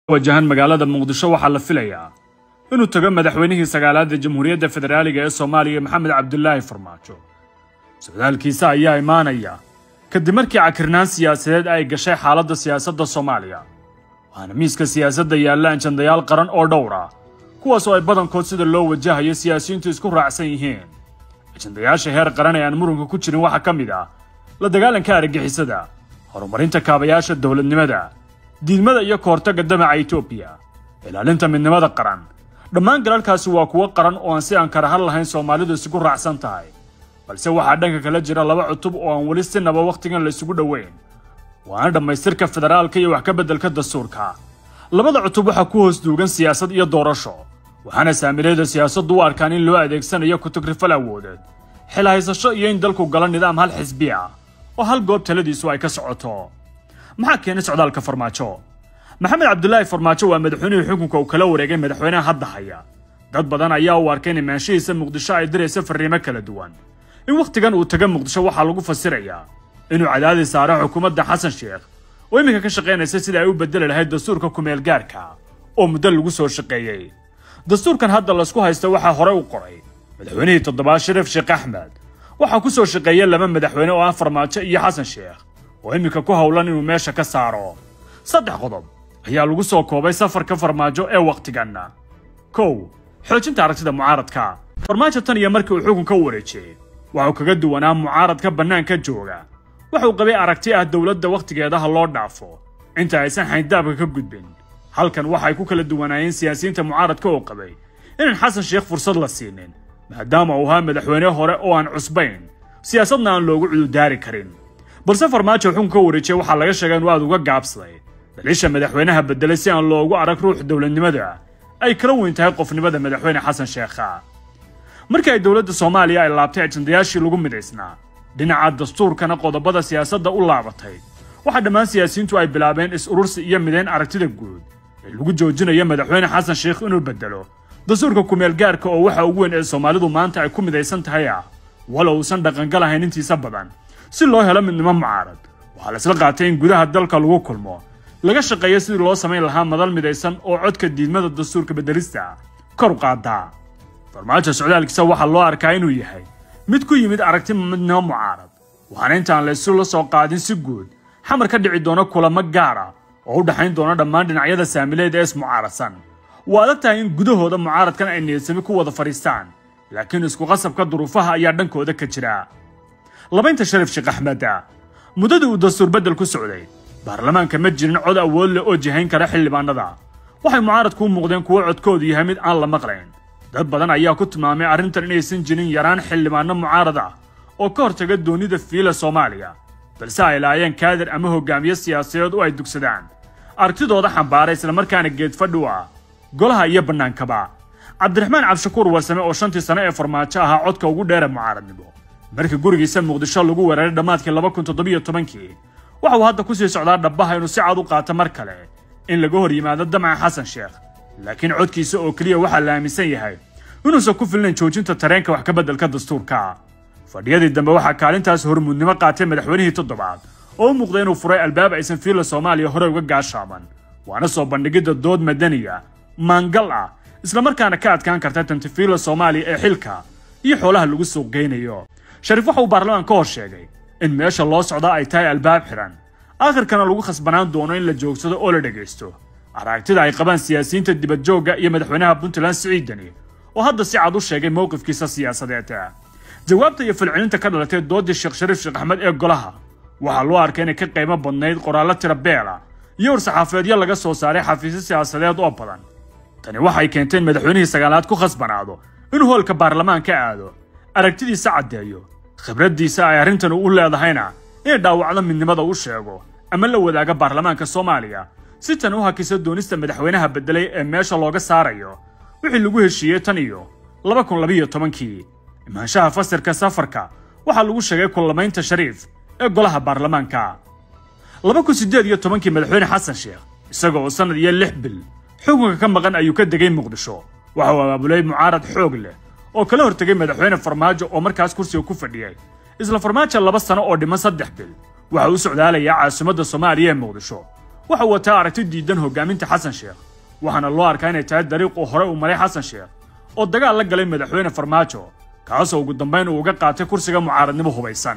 wajahan magaalada muqdisho waxaa la filayaa inuu tago madaxweynihii sagaalaad ee jamhuuriyadda federaaliga ee soomaaliya maxamed cabdulaahi farmaajo socdaalkiisa ayaa imaanaya kadib markii cakirnaan siyaasadeed ay gashay xaaladda siyaasadda soomaaliya waxaana miiska siyaasadda yaalla anjandayaal qaran oo dhowr ah kuwaas oo ay badankood sida loo wajahayo siyaasiyiintu isku raacsan yihiin ajandayaasha heer qaran ee aan muranka ku jirin waxaa ka mid ah la dagaalanka argagixisada horumarinta kaabayaasha dowladnimada diidmada iyo kahortagga damaca etoobiya ilaalinta midnimada qaran dhammaan galalkaasi waa kuwo qaran oo aan si aan karahan lahayn soomaalidu isugu raacsan tahay balse waxaa dhanka kala jira laba cutub oo aan weli sinaba wakhtigan la isugu dhoweyn waana dhammaystirka federaalka iyo wax ka beddelka dastuurka labada cutub waxaa ku hoos duugan siyaasad iyo doorasho waxaana saamilayda siyaasaddu u arkaan in loo adeegsanayo kutagrifal awoodeed xil haysasho iyo in dalku galo nidaam hal xisbi ah oo hal goob taladiisu ay ka socoto maxaa keenay socdaalka farmaajo maxamed cabdulaahi farmaajo waa madaxweynihii xukunka uu kala wareegay madaxweynaha hadda haya dad badan ayaa u arkay in imaanshihiisa muqdisho ay diraysa farriimo kala duwan in wakhtigan uu taga muqdisho waxaa lagu fasirayaa inuu cadaadi saaro xukuumadda xasan sheekh oo iminka ka shaqaynaysa sida ay u bedeli lahayd dastuurka kumeel gaarka oo muddo lagu soo shaqeeyey dastuurkan hadda laysku haysta waxaa horey u qoray madaxweynihii toddobaad shariif sheekh axmed waxaa ku soo shaqeeya laba madaxweyne oo ah farmaajo iyo xasan sheekh oo iminka ku howlan inuu meesha ka saaro saddex qodob ayaa lagu soo koobay safarka farmaajo ee wakhtiganna kow xoojinta aragtida mucaaradka farmaajo tan iyo markii uu xukunka u wareejiyey waxuu kaga duwanaa mucaaradka bannaanka jooga waxuu qabay aragti ah dowladda wakhtigeedaha loo dhaafo inta aysan xayndaabka ka gudbin halkan waxay ku kala duwanaayeen siyaasiyiinta mucaaradka oo qabay inaan xasan sheekh fursad la siinin maadaama uu ahaa madaxweyne hore oo aan cusbayn siyaasadna aan loogu cududaari karin balse farmaajo xukunka wareejiyey waxaa laga sheegay inuu aad uga gaabsaday daliisha madaxweynaha beddelay si aan loogu arag ruux dowladnimada ay kala weyn tahay qofnimada madaxweyne xasan sheekha markii ay dowladda soomaaliya ay laabtay ajandayaashii lagu midaysnaa dhinaca dastuurkana qodobada siyaasadda u laabatay waxaa dhammaan siyaasiyiintu ay bilaabeen is-urursi iyo midayn aragtida guud ee lagu joojinayo madaxweyne xasan sheekh inuu beddelo dastuurka kumeel gaarka oo waxa ugu weyn ee soomaalidu maanta ay ku midaysan tahay ah walow uusan dhaqangal ahayn intiisa badan si loo helo midnimo mucaarad waxaa laisla qaatay in gudaha dalka lagu kulmo laga shaqeeyo sidii loo samayn lahaa madal midaysan oo codka diidmada dastuurka beddelista kor u qaadaa farmaajo socdaalkiisa waxaa loo arkaa inuu yahay mid ku yimid aragti midnimo mucaarad waxaana intaan la isu la soo qaadin si guud xamar ka dhici doona kulamo gaara oo u dhexayn doona dhammaan dhinacyada saamileed ee ismucaaradsan waa adag tahay in gudahooda mucaaradkan ay niyadsami ku wada fadhiistaan laakiin isku qasabka duruufaha ayaa dhankooda ka jira labaynta sharif sheekh axmeda muddadii uu dastuur beddel ku socday baarlamaanka ma jirin cod awood leh oo jihayn kara xildhibaanada waxay mucaaradku u muuqdeen kuwo codkoodu yahay mid aan la maqlayn dad badan ayaa ku tilmaamay arrintan inaysan jirin yaraan xildhibaano mucaarad ah oo ka hortaga doonida fiila soomaaliya balse ay laayeen kaadir ama hogaamiye siyaasadeed oo ay dugsadaan aragtidooda xambaara islamarkaana geedfadhi u ah golaha iyo bannaankaba cabdiraxmaan cabdishakuur warsame oo shantii sano ee farmaajo ahaa codka ugu dheera mucaaradnimo markii gurigiisa muqdisho lagu weeraray dhammaadkii laba kun toddobiyo tobankii waxa uu hadda ku sii socdaa dhabbaha inuu si cad u qaato mar kale in laga hor yimaado damaca xasan sheekh laakiin codkiisa oo keliya waxaa la aaminsan yahay inuusan ku filnayn joojinta tareenka wax ka beddelka dastuurka fadhiyadii dambe waxaa kaalintaas hormuudnimo qaatay madaxweynihii toddobaad oo u muuqday inuu furay albaab aysan fiilla soomaaliya hore uga gaashaaban waana soo bandhigidda dood madaniya maangal ah islamarkaana ka adkaan karta tantifiilla soomaaliya ee xilka iyo xoolaha lagu suuq geynayo shariif waxa uu baarlamaan ka hor sheegay in meesha loo socdaa ay tahay albaab xidhan aakhirkana lagu khasbanaan doono in la joogsado oo la dhegaysto aragtida ay qabaan siyaasiyiinta dibadjoogga iyo madaxweynaha puntland siciidani oo hadda si cad u sheegay mowqifkiisa siyaasadeed jawaabta iyo falcelinta ka dhalatay doodii sheekh shariif sheekh axmed ee golaha waxaa loo arkay inay ka qiimo badnayd qoraallo tira beela iyo war-saxaafeedyo laga soo saaray xafiisyo siyaasadeed oo badan tani waxay keentay in madaxweynihii sagaalaad ku khasbanaado inuu hoolka baarlamaanka aado aragtidiisa caddeeyo khibraddiisa ay arrintan u leedahayna inay dhaawacdo midnimada u sheego ama la wadaaga baarlamaanka soomaaliya si tan u hakisa doonista madaxweynaha beddelay ee meesha looga saarayo wixii lagu heshiiyey tan iyo laba kun labiyo tobankii imaanshaha fasirka safarka waxaa lagu sheegay kullamaynta shariif ee golaha baarlamaanka laba kun siddeed iyo tobankii madaxweyne xasan sheekh isaga oo sannad iyo lix bil xukunka ka maqan ayuu ka degay muqdisho waxa uu abaabulay mucaarad xoog leh oo kala hortegay madaxweyne farmaajo oo markaas kursiga ku fadhiyay isla farmaajo laba sano oo dhiman saddex bil waxa uu socdaalayaa caasimadda soomaaliya ee muqdisho waxa wataa aragti diidan hogaaminta xasan sheekh waxaana loo arkaa inay tahay dariiquu hore uu maray xasan sheekh oo dagaal la galay madaxweyne farmaajo kaasoo ugu dambayn uu uga qaatay kursiga mucaaradnimo hubaysan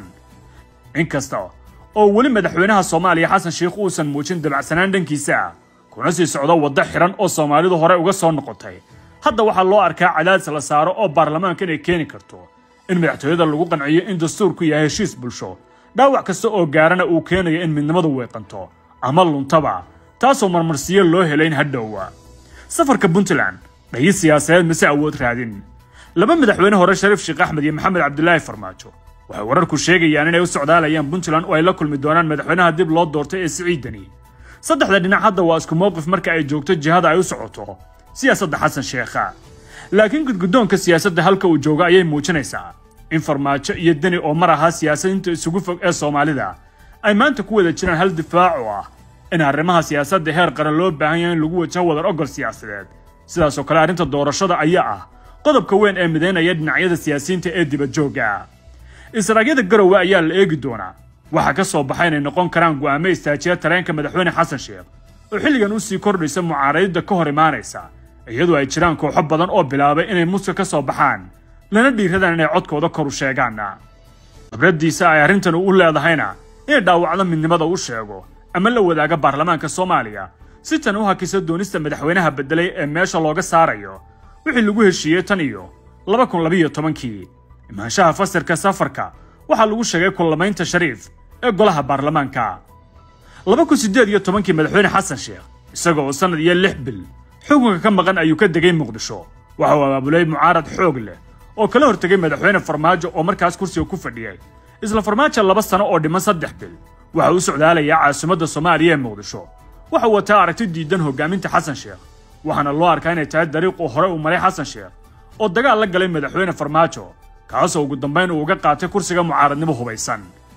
inkasta oo weli madaxweynaha soomaaliya xasan sheekh uusan muujin dabacsanaan dhankiisa ah kuna sii socdo waddo xidhan oo soomaalidu hore uga soo noqotay hadda waxaa loo arkaa cadaadis la saaro oo baarlamaanka inay keeni karto in madaxtooyada lagu qanciyo in dastuurku yahay heshiis bulsho dhaawac kasta oo gaarana uu keenayo in midnimadu weeqanto ama luntaba taasoo marmarsiyo loo helayn hadhowa safarka puntland dhayi siyaasadeed mise awood raadin laba madaxweyne hore shariif sheekh axmed iyo maxamed cabdilaahi farmaajo waxay wararku sheegayaan inay u socdaalayaan puntland oo ay la kulmi doonaan madaxweynaha dib loo doortay ee siciidani saddexda dhinac hadda waa isku mowqif marka ay joogto jihada ay u socoto siyaasadda xasan sheekha laakiin gudgudoonka siyaasadda halka uu joogo ayay muujinaysaa in farmaajo iyo deni oo mar ahaa siyaasadiinta isugu fog ee soomaalida ay maanta ku wada jiraan hal difaac oo ah in arrimaha siyaasadda heer qaran loo baahan yahay in lagu wajaho wadar ogol siyaasadeed sidaasoo kale arrinta doorashada ayaa ah qodobka weyn ee midaynaya dhinacyada siyaasiyiinta ee dibadjoogga israagyada garowe ayaa la eegi doonaa waxaa ka soo baxa inay noqon karaan go'aamo istaajiya tareenka madaxweyne xasan sheekh oo xilligan u sii kordhaysa mucaaradida ka hor imaanaysa iyadoo ay jiraan kooxo badan oo bilaabay inay muska ka soo baxaan lana dhiiradaan inay codkooda kor u sheegaan khibradiisa ay arrintan u leedahayna inay dhaawacdo midnimada u sheego ama la wadaaga baarlamaanka soomaaliya si tan u hakisa doonista madaxweynaha beddelay ee meesha looga saarayo wixii lagu heshiiyey tan iyo laba kun labiyo tobankii imaanshaha fasirka safarka waxaa lagu sheegay kullamaynta shariif ee golaha baarlamaanka laba kun siddeed iyo tobankii madaxweyne xasan sheekh isagoo oo sannad iyo lix bil xukunka ka maqan ayuu ka degay muqdisho waxa uu abaabulay mucaarad xoog leh oo kala hortegay madaxweyne farmaajo oo markaas kursiga ku fadhiyay isla farmaajo laba sano oo dhiman saddex bil waxa uu socdaalayaa caasimadda soomaaliya ee muqdisho waxa uu wataa aragti diidan hogaaminta xasan sheekh waxaana loo arkaa inay tahay dariiquu hore uu maray xasan sheekh oo dagaal la galay madaxweyne farmaajo kaasoo ugu dambayn uu uga qaatay kursiga mucaaradnimo hubaysan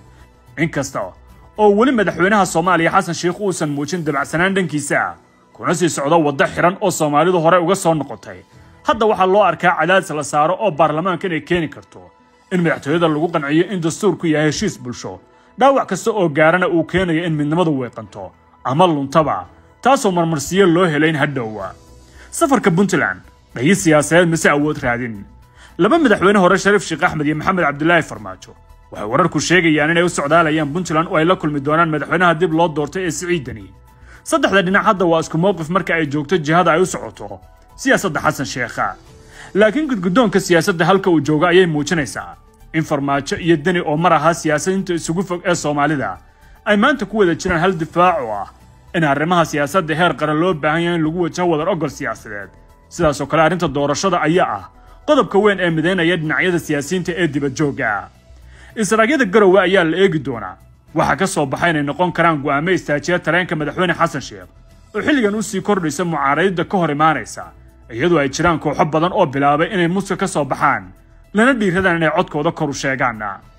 inkasta oo weli madaxweynaha soomaaliya xasan sheekh uusan muujin dabacsanaan dhankiisa ah kuna sii socdo waddo xidhan oo soomaalidu hore uga soo noqotay hadda waxaa loo arkaa cadaadis la saaro oo baarlamaanka inay keeni karto in madaxtooyada lagu qanciyo in dastuurku yahay heshiis bulsho dhaawac kasta oo gaarana uu keenayo in midnimadu weeqanto ama luntaba taasoo marmarsiyo loo helayn hadhowa safarka puntland dhayi siyaasadeed mise awood raadin laba madaxweyne hore shariif sheekh axmed iyo maxamed cabdilaahi farmaajo waxay wararku sheegayaan inay u socdaalayaan puntland oo ay la kulmi doonaan madaxweynaha dib loo doortay ee siciidani saddexda dhinac hadda waa isku mowqif marka ay joogto jihada ay u socoto siyaasadda xasan sheekha laakiin gudgudoonka siyaasadda halka uu joogo ayay muujinaysaa in farmaajo iyo deni oo mar ahaa siyaasadiinta isugu fog ee soomaalida ay maanta ku wada jiraan hal difaac oo ah in arrimaha siyaasadda heer qaran loo baahan yahay in lagu wajaho wadar ogol siyaasadeed sidaasoo kale arrinta doorashada ayaa ah qodobka weyn ee midaynaya dhinacyada siyaasiyiinta ee dibadjoogga israagyada garowe ayaa la eegi doonaa waxaa ka soo baxa inay noqon karaan go'aamo istaajiya tareenka madaxweyne xasan sheekh oo xilligan u sii kordhaysa mucaaradida ka hor imaanaysa iyadoo ay jiraan kooxo badan oo bilaabay inay muska ka soo baxaan lana dhiiradaan inay codkooda kor u sheegaan